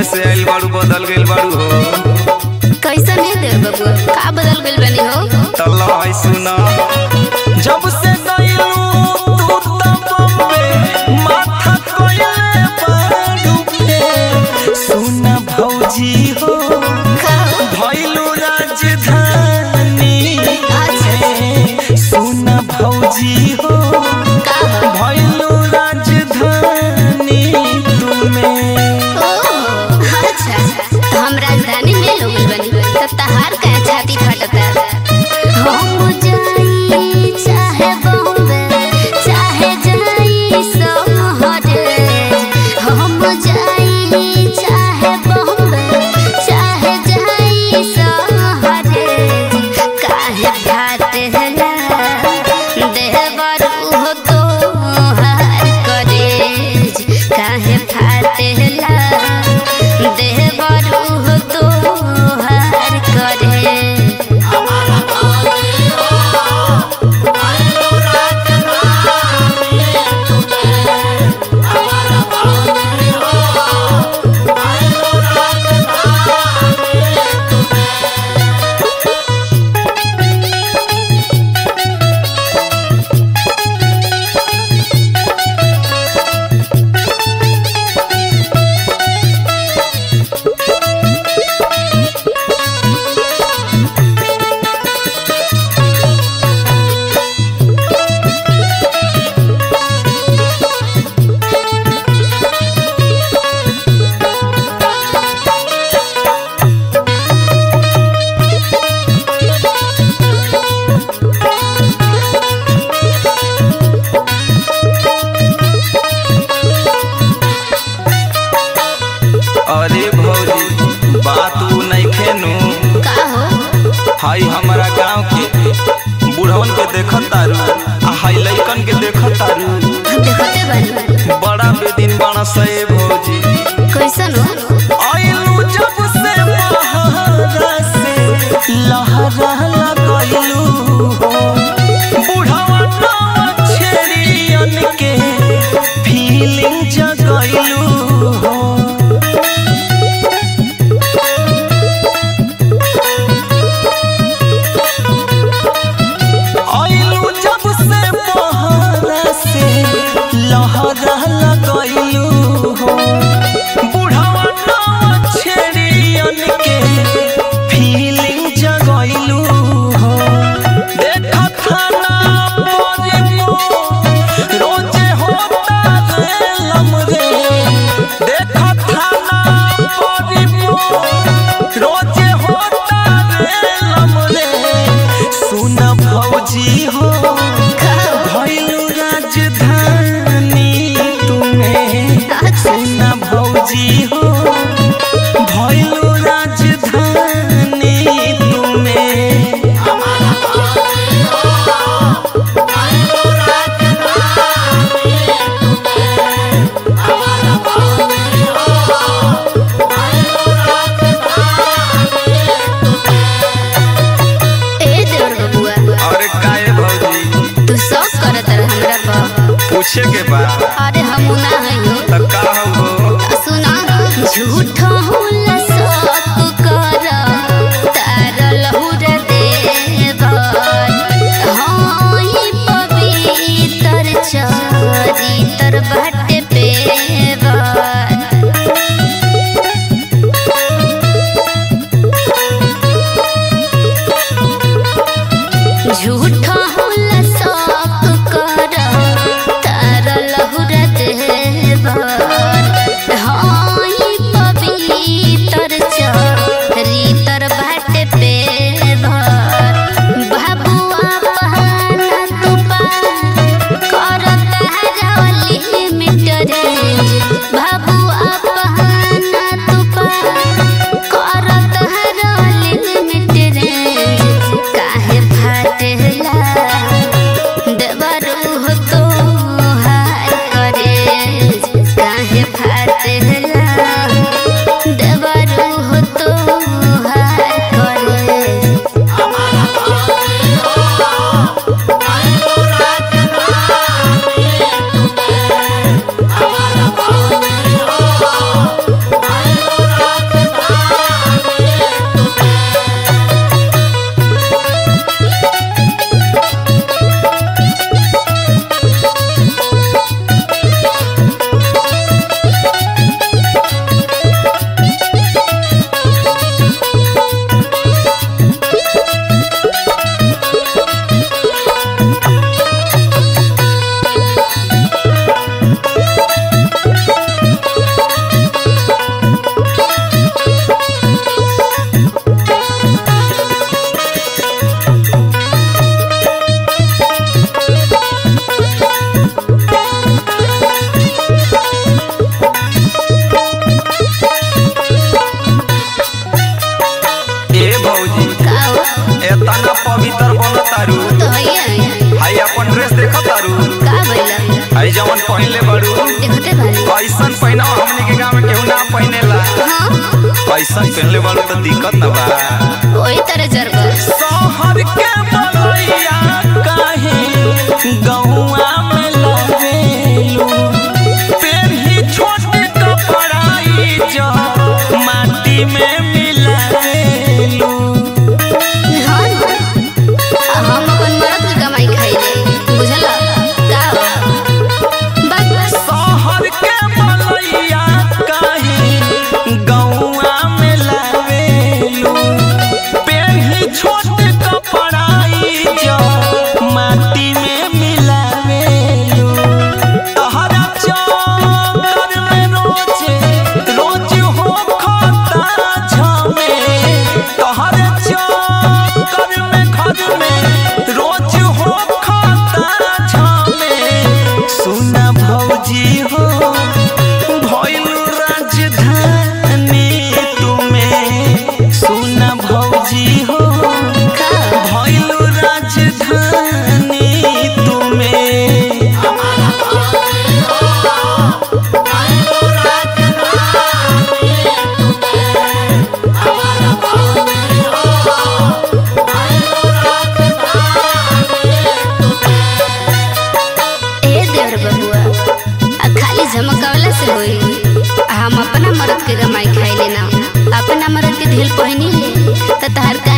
बॉम्बे से आइल बाड़ू बदल गइल बाड़ू हो कैसन है देव बबुआ का बदल गइल बनी हो तल्ला है सुना जब से गइलू तू त बॉम्बे माथा कोइले बाड़ू पे सुना भौजी हो का हो? भइलू राजधानी अच्छा सुना भौजी हो का हो? भइलू राजधानी तुम्हें ओह, अच्छा तो हम राजधानी में लोग बनी तो तहार का छाती फटता हम जाई चाहे बॉम्बे चाहे जाई समहरे हम जाई चाहे बॉम्बे चाहे जाई समहरे काहे फाटेला देवर उहो तोहार करेज काहे फाटेला देवर उहो तोहार करेज अरे भौजी बात उ नइखे नु का हो हाई हमारा गांव के बूढ़वन के देखत तारू आ हाई लइकन के देखत तारू देखते बनी बड़ा बेदिन बाणा सए भौजी कैसन हो आइलू जब से बहारा से लहरा लगैलू हो बूढ़वा नाव छेड़ियन के फीलिंग जगैलू हो आइलू जब से बहारा से लहरा लगैलू हो बुढ़ावा नाव छेड़ियन के फीलिंग जगैलू हो देखा थाना पर मो रोजे होता रे लमरे देखा थाना पर मो रोजे होता रे लमरे सुन भौजी हो भइलू राजधानी तुम्हें सुन भौजी हो भइलू राजधानी तुम्हें ए देवर बबुआ अरे काहे भौजी तू सब करत रह हमरा पर पूछे के बा अरे हम ना हइयो त का हो सुना झूठ होला सब कर तार लहुर देवर हाँ ई पवित्र चरित्र बाटे पेवर झूठ होला सब कर तार लहुर देवर हाँ ई पवित्र चरित्र बाटे पेवर बाबुआ बहाना तू पार कर तार लिमिट जवन पहनले बड़ू देखते बानी ऐसन पहना हमनी के गांव में केहू ना पहनेला हाँ ऐसन पहनले बड़ू तो दिक्कत ना बा वही तरह जरबा शहर के बलैया काहे गौआ में लवेलू पेन्ही छोट कपड़ाई जो माटी में मिलावेलू हाँ ना। आ हम अपन मरद के कमाई खाइले बुझल का बस शहर के बलैया काहे गौआ में लवेलू पेन्ही छोट कपड़ाई जो माटी में मिलावेलू तहरा चक्कर में रोजे रोज हो खाता झमे तहरा चक्कर में घर में रोज हो खाता झमे सुना भौजी हो भइल राजधानी तुम्हें सुना भौजी हो का भइल राजधानी तुम्हें ए देवर बबुआ आ खाली झमकावला से होई आ हम अपना मरद के कमाई खाइले ना अपना मरद के ढील पहनी ले त तहर का